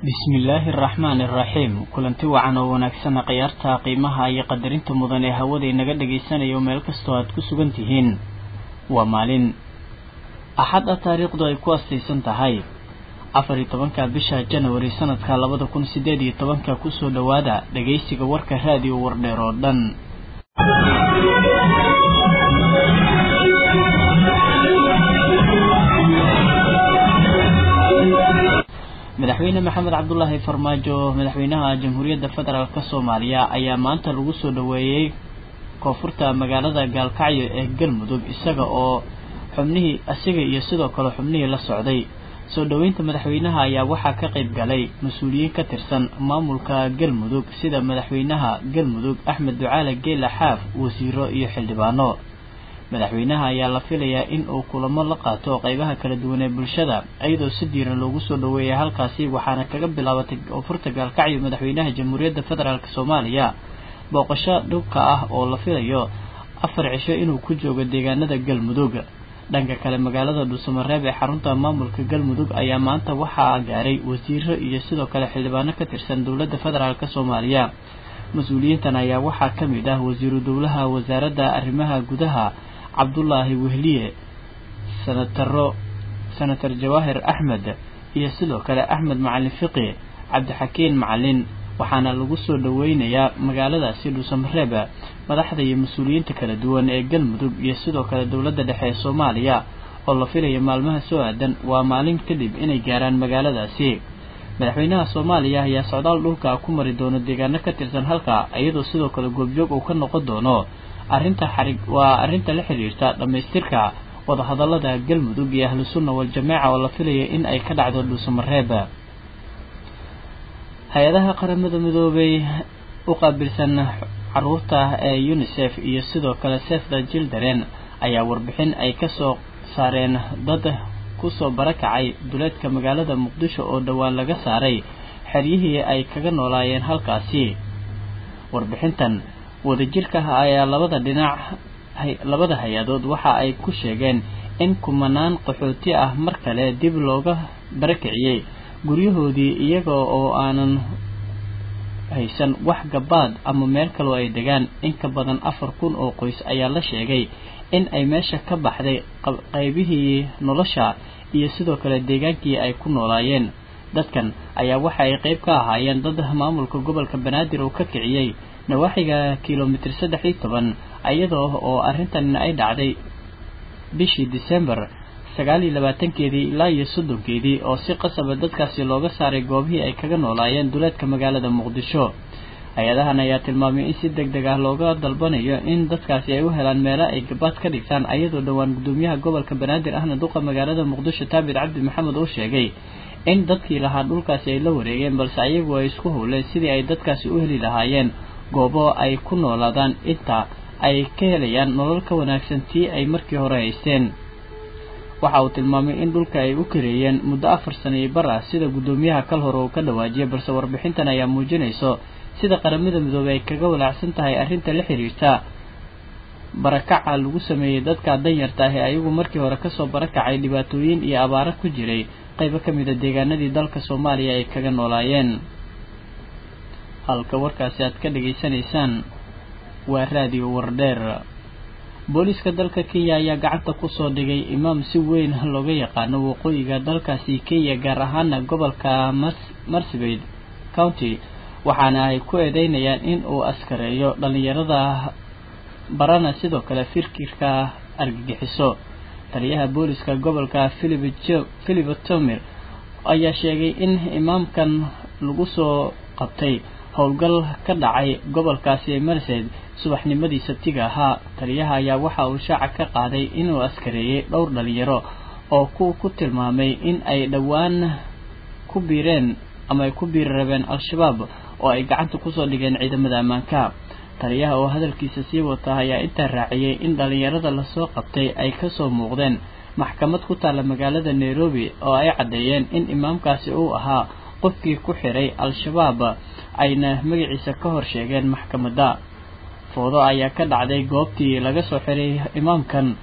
bismillaahi araxmaani araxiim kulanti wacan oo wanaagsana khiyaarta qiimaha iyo qadarinta mudan ee hawada inaga dhagaysanayo meel kastoo aad ku sugan tihiin waa maalin axad ah taariikhdu ay ku astaysan tahay afar iyo tobanka bisha janawari sanadka labada kun sideed iyo tobanka kusoo dhowaada dhagaysiga warka raadiyo wardheer oo dhan madaxweyne maxamed cabdulaahi farmaajo madaxweynaha jamhuuriyadda federaalk soomaaliya ayaa maanta lagu soo dhoweeyey koonfurta magaalada gaalkacyo ee galmudug isaga oo xubnihii isaga iyo sidoo kale xubnihii la socday soo dhoweynta madaxweynaha ayaa waxaa ka qayb galay mas-uuliyiin ka tirsan maamulka galmudug sida madaxweynaha galmudug axmed ducaale geela xaaf wasiiro iyo xildhibaano madaxweynaha ayaa la filayaa in uu kulamo la qaato qeybaha kala duwan ee bulshada iyadoo si diiran loogu soo dhoweeyay halkaasi waxaana kaga bilaabatay koonfurta gaalkacyo madaxweynaha jamhuuriyadda federaalk soomaaliya booqasho dhubka ah oo la filayo afar cisho inuu ku joogo deegaanada galmudug dhanka kale magaalada dhuusamareeb ee xarunta maamulka galmudug ayaa maanta waxaa gaaray wasiiro iyo sidoo kale xildhibaano ka tirsan dowladda federaalk soomaaliya mas-uuliyiintan ayaa waxaa ka mid ah wasiiru dowlaha wasaaradda arrimaha gudaha cabdulaahi wehliye sanataro senator jawaahir axmed iyo sidoo kale axmed macalin fiqi cabdixakiin macalin waxaana lagu soo dhoweynayaa magaaladaasi dhuusamareeb madaxda iyo mas-uuliyiinta kala duwan ee galmudug iyo sidoo kale dowladda dhexe ee soomaaliya oo la filaya maalmaha soo aadan waa maalin kadib inay gaaraan magaaladaasi madaxweynaha soomaaliya ayaa socdaal dhulka ku mari doono deegaano ka tirsan halka iyadoo sidoo kale goobjoog uu ka noqon doono arrinta xarig waa arrinta la xiriirta dhammaystirka wadahadalada galmudug iyo ahlu sunna wal-jamaaca oo la filaya in ay ka dhacdo dhuusamareeb hay-adaha qaramada midoobay u qaabilsan caruurta ee unisef iyo sidoo kale sefda jildaren ayaa warbixin ay kasoo saareen dad kusoo barakacay duleedka magaalada muqdisho oo dhowaan laga saaray xeryihii ay kaga noolaayeen halkaasi warbixintan wadajirka ayaa labada dhinac labada hay-adood waxa ay ku sheegeen in kumanaan qaxooti ah mar kale dib looga barakiciyey guryahoodii iyaga oo aanan haysan wax gabaad ama meel kaloo ay degaan in ka badan afar kun oo qoys ayaa la sheegay in ay meesha ka baxday qaybihii nolosha iyo sidoo kale deegaankii ay ku noolaayeen dadkan ayaa waxa ay qayb ka ahaayeen dad maamulka gobolka banaadir uu ka kiciyey nawaaxiga kilomitir saddex iyo toban iyadoo oo arrintan ay dhacday bishii december sagaal iyo labaatankeedii ilaa iyo soddonkeedii oo si qasaba dadkaasi looga saaray goobihii ay kaga noolaayeen duleedka magaalada muqdisho hay-adahan ayaa tilmaamay in si deg deg ah looga dalbanayo in dadkaasi ay u helaan meelo ay gabaad ka dhigtaan ayadoo dhowaan gudoomiyaha gobolka banaadir ahna duqa magaalada muqdisho taabir cabdi maxamed uu sheegay in dadkii lahaa dhulkaasi ay la wareegeen balse ayagu ay isku howleen sidii ay dadkaasi u heli lahaayeen goobo ay ku noolaadaan inta ay ka helayaan nolol ka wanaagsan tii ay markii hore haysteen waxa uu tilmaamay in dhulka ay u kareeyeen muddo afar sana iyo bar ah sida guddoomiyaha kal hore uu ka dhawaajiyay balse warbixintan ayaa muujinayso sida qaramada midoobey ay kaga walaacsan tahay arrinta la xiriirta barakaca lagu sameeyey dadka danyarta ah ee ayagu markii hore kasoo barakacay dhibaatooyin iyo abaaro ku jiray qaybo ka mid a deegaanadii dalka soomaaliya ay kaga noolaayeen halka warkaasi aad ka dhageysanaysaan waa raadiyo wardheer booliiska dalka kenya ayaa gacanta kusoo dhigay imaam si weyn looga yaqaano waqooyiga dalkaasi kenya gaar ahaana gobolka marsabit county waxaana ay ku eedeynayaan in uu askareeyo dhalinyarada barana sidoo kale firkirka argagixiso taliyaha booliiska gobolka philip tomir ayaa sheegay in imaamkan lagu soo qabtay howlgal ka dhacay gobolkaasi marsed subaxnimadii sabtiga ahaa taliyaha ayaa waxa uu shaaca ka qaaday inuu askareeyey dhowr dhalinyaro oo ku ku tilmaamay in ay dhowaan ku biireen ama ay ku biiri rabeen al-shabaab oo ay gacanta kusoo dhigeen ciidamada ammaanka taliyaha oo hadalkiisa sii wata ayaa intaa raaciyey in dhalinyarada lasoo qabtay ay kasoo muuqdeen maxkamad ku taalla magaalada nairobi oo ay caddeeyeen in imaamkaasi uu ahaa qofkii ku xiray al-shabaab ayna magaciisa ka hor sheegeen maxkamadda foodo ayaa ka dhacday goobtii laga soo xiray imaamkan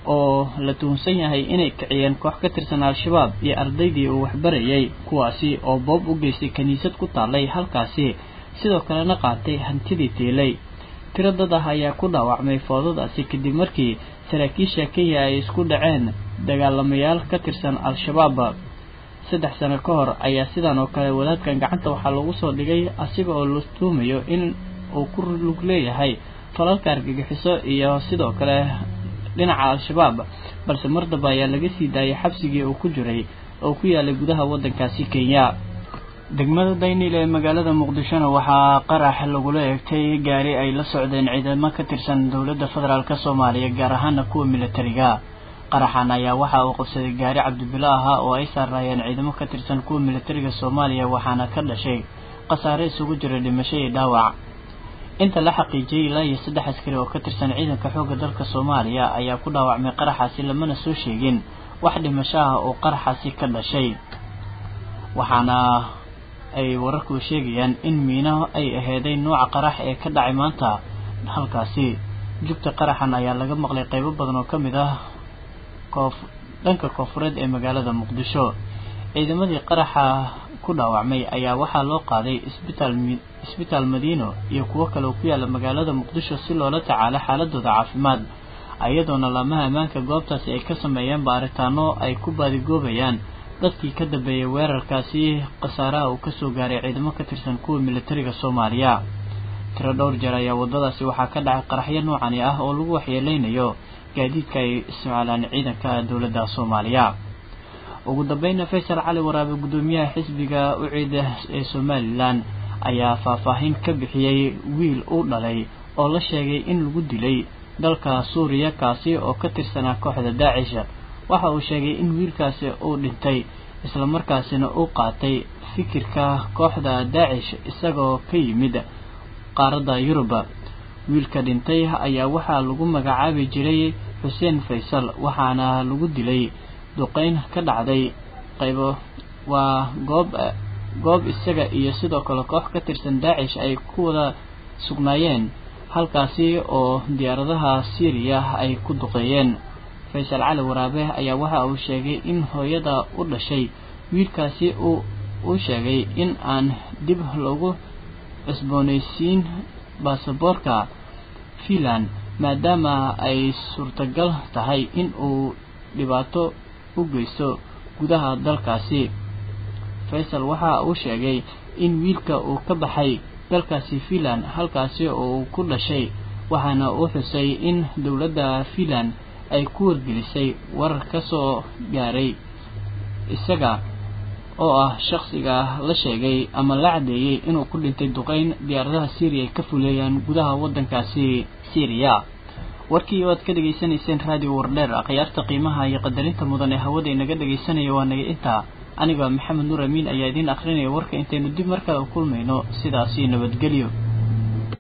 oo la tuhunsan yahay inay kiciyeen koox ka tirsan al-shabaab iyo ardaydii uu waxbarayay kuwaasi oo boob u geystay kiniisad ku taallay halkaasi sidoo kalena qaatay hantidii tiilay tiro dad ah ayaa ku dhaawacmay foodadaasi kadib markii saraakiisha kenya ay isku dhaceen dagaalamayaal ka tirsan al-shabaab saddex sano ka hor ayaa sidan oo kale wadaadkan gacanta waxaa lagu soo dhigay asiga oo la tuumayo in uu ku lug leeyahay falalka argagixiso iyo sidoo kale dhinaca al-shabaab balse mar damba ayaa laga sii daayay xabsigii uu ku jiray oo ku yaalay gudaha waddankaasi kenya degmada daynil ee magaalada muqdishona waxaa qarax lagula eegtay gaari ay la socdeen ciidamo ka tirsan dowladda federaalk soomaaliya gaar ahaana kuwa militariga qaraxan ayaa waxa uu qabsaday gaari cabdibilo ahaa oo ay saarnaayeen ciidamo ka tirsan kuwa militariga soomaaliya waxaana ka dhashay khasaare isugu jira dhimasho iyo dhaawac inta la xaqiijiyay ilaa iyo saddex askari oo ka tirsan ciidanka xoogga dalka soomaaliya ayaa ku dhaawacmay qaraxaasi lamana soo sheegin wax dhimasho ah oo qaraxaasi ka dhashay waxaana ay wararku sheegayaan in miino ay aheeday nooca qarax ee ka dhacay maanta halkaasi jugta qaraxan ayaa laga maqlay qaybo badan oo ka mid ah koof dhanka koofureed ee magaalada muqdisho ciidamadii qaraxa ku dhaawacmay ayaa waxaa loo qaaday isbitaal isbitaal madiino iyo kuwo kale oo ku yaala magaalada muqdisho si loola tacaalo xaaladooda caafimaad iyadoona laamaha ammaanka goobtaasi ay ka sameeyeen baaritaano ay ku baadigoobayaan dadkii ka dambeeyay weerarkaasi khasaaraha uu kasoo gaaray ciidamo ka tirsan kuwa militariga soomaaliya tiro dhowr jeer ayaa waddadaasi waxaa ka dhacay qaraxyo noocani ah oo lagu waxyeeleynayo gaadiidka ay isticmaalaan ciidanka dowladda soomaaliya ugu dambeyna faysal cali waraabe guddoomiyaha xisbiga uciida ee somalilan ayaa faahfaahin ka bixiyey wiil uu dhalay oo la sheegay in lagu dilay dalka suuriya kaasi oo ka tirsanaa kooxda daacish waxa uu sheegay in wiilkaasi uu dhintay islamarkaasina uu qaatay fikirka kooxda daacish isagoo ka yimid qaaradda yurub wiilka dhintay ayaa waxaa lagu magacaabi jiray xuseen faysal waxaana lagu dilay duqeyn ka dhacday qaybo waa goob goob isaga iyo sidoo kale koox ka tirsan daacish ay ku wada sugnaayeen halkaasi oo diyaaradaha syriya ay ku duqeeyeen faysal cali waraabe ayaa waxa uu sheegay in hooyada u dhashay wiilkaasi uu uu sheegay in aan dib loogu cusboonaysiin baasaboorka finland maadaama ay suurtagal tahay in uu dhibaato u geysto gudaha dalkaasi faysal waxa uu sheegay in wiilka uu ka baxay dalkaasi finland halkaasi oo uu ku dhashay waxaana uu xusay in dowladda finland ay ku wargelisay warar ka soo gaaray isaga oo ah shakhsiga la sheegay ama la caddeeyey inuu ku dhintay duqeyn diyaaradaha syriya ay ka fuleeyaan gudaha waddankaasi syriya warkii oo aad ka dhegaysanayseen raadiyo wardheer akhyaarta qiimaha iyo qadarinta mudan ee hawada inaga dhegaysanaya waa naga intaa aniga maxamed nuur amiin ayaa idiin akhrinaya warka intaynu dib markale u kulmayno sidaasi nabadgelyo